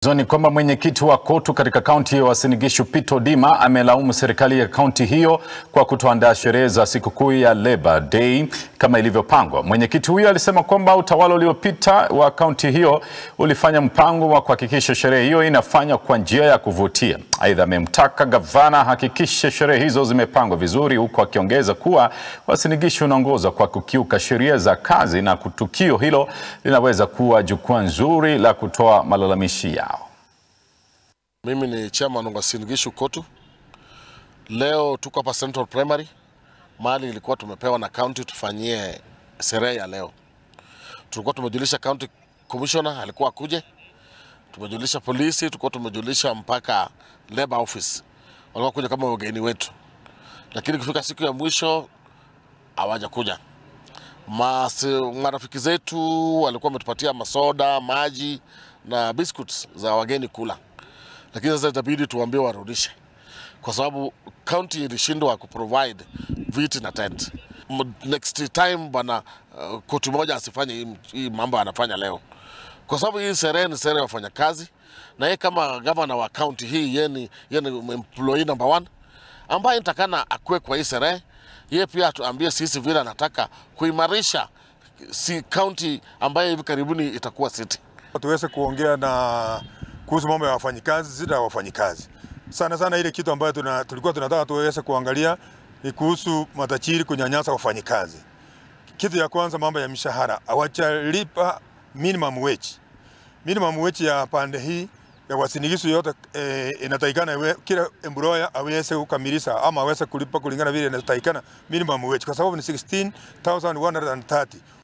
Michezo ni kwamba mwenyekiti wa KOTU katika kaunti ya Uasin Gishu Peter Odima amelaumu serikali ya kaunti hiyo kwa kutoandaa sherehe za sikukuu ya Labour Day kama ilivyopangwa. Mwenyekiti huyo alisema kwamba utawala uliopita wa kaunti hiyo ulifanya mpango wa kuhakikisha sherehe hiyo inafanywa kwa njia ya kuvutia. Aidha, amemtaka gavana ahakikishe sherehe hizo zimepangwa vizuri, huku akiongeza kuwa Uasin Gishu unaongoza kwa kukiuka sheria za kazi na tukio hilo linaweza kuwa jukwaa nzuri la kutoa malalamishi yao. Mimi ni chairman wa Uasin Gishu KOTU. Leo tuko hapa Central Primary, mahali ilikuwa tumepewa na county tufanyie sherehe ya leo. Tulikuwa tumejulisha county commissioner alikuwa akuje, tumejulisha polisi, tulikuwa tumejulisha mpaka labor office, walikuwa kuja kama wageni wetu, lakini kufika siku ya mwisho hawajakuja. Mas, marafiki zetu walikuwa wametupatia masoda, maji na biscuits za wageni kula, lakini sasa itabidi tuwaambie warudishe, kwa sababu county ilishindwa kuprovide viti na tent. M- Next time bana, uh, koti moja asifanye hii- hii mambo anafanya leo, kwa sababu hii sherehe ni sherehe ya wafanyakazi, na yeye kama gavana wa county hii, yeye ni yeye ni employee number one ambaye nitakana akue kwa hii sherehe. Yeye pia atuambie sisi vile anataka kuimarisha si county ambayo hivi karibuni itakuwa city. tuweze kuongea na kuhusu mambo ya wafanyikazi, zida ya wafanyikazi. Sana sana ile kitu ambayo tuna, tulikuwa tunataka tuweze kuangalia ni kuhusu matajiri kunyanyasa wafanyikazi. Kitu ya kwanza mambo ya mishahara, hawajalipa minimum wage. Minimum wage ya pande hii ya Uasin Gishu yote eh, inatakikana iwe- kila employer aweze kukamilisha ama aweze kulipa kulingana vile inatakikana minimum wage, kwa sababu ni 16,130